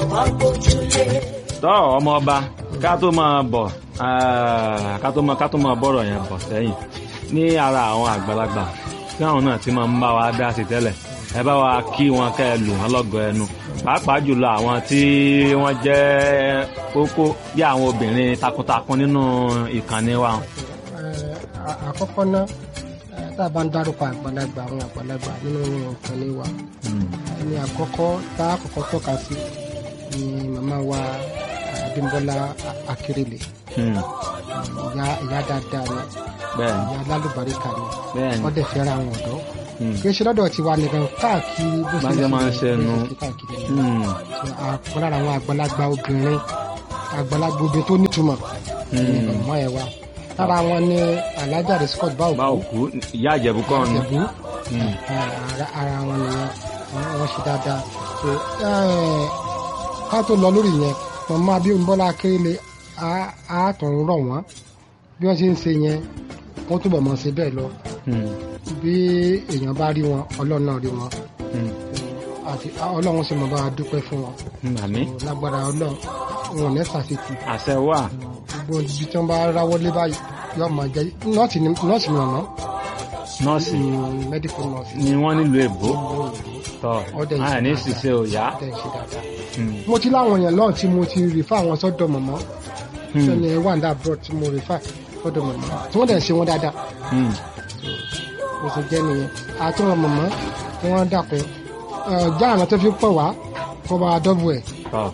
tọ́ ọmọ ọba ká tó máa bọ̀ ah, ká tó máa ká tó máa bọ̀rọ̀ yẹn bọ̀ sẹ́yìn ní ara àwọn àgbàlagbà tí àwọn náà ti máa ń bá wa dá sí tẹ́lẹ̀ ẹ bá wa kí wọn kẹ́ ẹ lù wọn lọ́gọ̀ ẹnu pàápàá jùlọ àwọn tí wọ́n jẹ́ kókó bí àwọn obìnrin takuntakun nínú ìkànnì wa. Eh, à- àkọ́kọ́ náà eh, tá a bá ń dárúkọ àgbàlagbà àwọn àgbàlagbà nínú ìkànnì wa Mm. ẹni àkọ́kọ́ tá a kọ́kọ́ tọ́ka sí ni màmá wa Abímbọ́lá Akérèlé Mm. ìyá ìyá dáadáa ni bẹ́ẹ̀ ni ìyá alálùbáríkà ni bẹ́ẹ̀ ni wọ́n dẹ̀ fẹ́ràn àwọn ọ̀dọ́ Mm. kì í ṣe lọ́dọ̀ tiwa nìkan káàkiri bó Bá ṣe máa ń ṣe nu. bó ṣe káàkiri ni. Mm. So, àpọ̀ lára àwọn àgbàlagbà obìnrin àgbàlagbà obìnrin tó nítumọ̀ ní Mm. ọmọ ẹ̀ wa lára wọn ni alájà rẹ̀ Scott bá báwo òkú ìyá àjẹ̀bú kọ́ ni. ìjẹ̀bú Mm. ara ara wọn nìyẹn wọn wọn ṣe dáadáa so eh, ká tó lọ lórí yẹn màmá Abímbọ́lá Akérèlé á á tún rọ̀ wọ́n bí wọ́n ṣe ń ṣe yẹn wọ́n túbọ̀ mọ̀ ṣe bẹ́ẹ̀ lọ Mm. bí èèyàn bá rí wọn ọlọ́run náà rí wọn Mm. àti ọlọ́run sì mọ̀ bá wa dúpẹ́ fún wọn Mm. àmì lágbára ọlọ́run wọn ò ní ṣàṣetì àṣẹ wà. gbogbo ibi tí wọ́n bá ráwọ́ lé báyìí yóò máa jẹ́ nọ́ọ̀sì ni nọ́ọ̀sì ni ọ̀nà nọ́ọ̀sì mẹ́díkù nọ́ọ̀sì ni wọ́n nílùú èbó tọ́ Ọdẹ ìṣe àní dáadáa. ṣiṣẹ́ òyà. tẹ̀ ṣe dáadáa. Mm. mo ti láwọn èèyàn lọ́run tí mo ti rìfà àwọn sọ́dọ̀ mọ̀mọ́ Mm. sẹ́ni wàǹdà abroad tí mo rìfà sọ́dọ̀ mọ̀mọ́ tí wọ́n dẹ̀ ṣe wọn dáadáa Mm. mo sì jẹ́ nìyẹn àti wọn mọ̀mọ́ tí wọ́n dàkún já àná tó fi pọ̀ wá kó bá dọ́bù ẹ̀. tọ́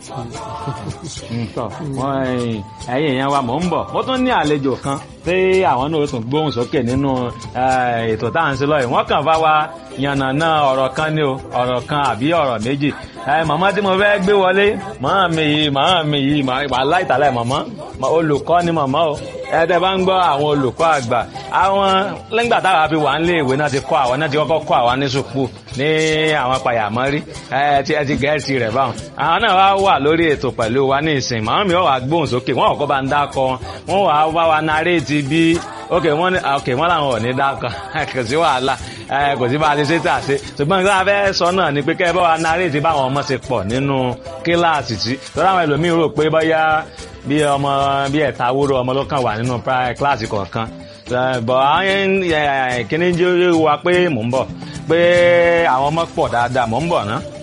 Mm, tọ́ wọ́n ẹ̀yìn ẹ̀yìn èèyàn wa mò ń bọ̀ mo tún ní àlejò kan tí àwọn náà ó tún gbóhùn sókè nínú eh, ètò tá à ń ṣe lọ́yìn wọ́n kàn bá wa yànnàná ọ̀rọ̀ kan ní o ọ̀rọ̀ kan àbí ọ̀rọ̀ méjì Eh, màmá tí mo fẹ́ gbé wọlé màmá mi yìí màmá mi yìí màmá aláìtàlẹ̀ màmá Ma- olùkọ́ ni màmá o ẹ̀ẹ́dẹ̀ bá ń gbọ́ àwọn olùkọ́ àgbà àwọn lẹ́gbà táwa fi wà nílé ìwé náà ti kọ́ àwọn náà ti kọ́kọ́ kọ́ àwọn ní sùpù ní àwọn pàyàmọ́rí ẹ ti ẹ ti gẹ̀ẹ́sì rẹ̀ báwọn àwọn náà wá wà lórí ètò pẹ̀lú wa ní ìsìn màmá mi wọ́n wá gbóhùn sókè wọ́n kọ́kọ́ bá ń dákọ wọn wọ́n wá bá wa naréètì bí ok wọ́n ní ok wọ́n làwọn ò ní dákọ kò sí wàhálà ẹ kò sí bá a ti ṣe tà ṣe ṣùgbọ́n nǹkan abẹ́ sọ náà ni pé kẹ́ ẹ bá wa naréètì báwọn ọmọ ṣe pọ̀ nínú kíláàsì tí tọ́lá àwọn ẹlòmíín rò pé bóyá bí ọmọ bí ẹ̀ta wúrò ọmọ ló kàn wà nínú pri- kíláàsì kọ̀ọ̀kan Eh, bọ̀ àwọn kíní jẹ́ wa pé mò ń bọ̀ pé àwọn ọmọ pọ̀ dáadáa mò ń bọ̀ ná.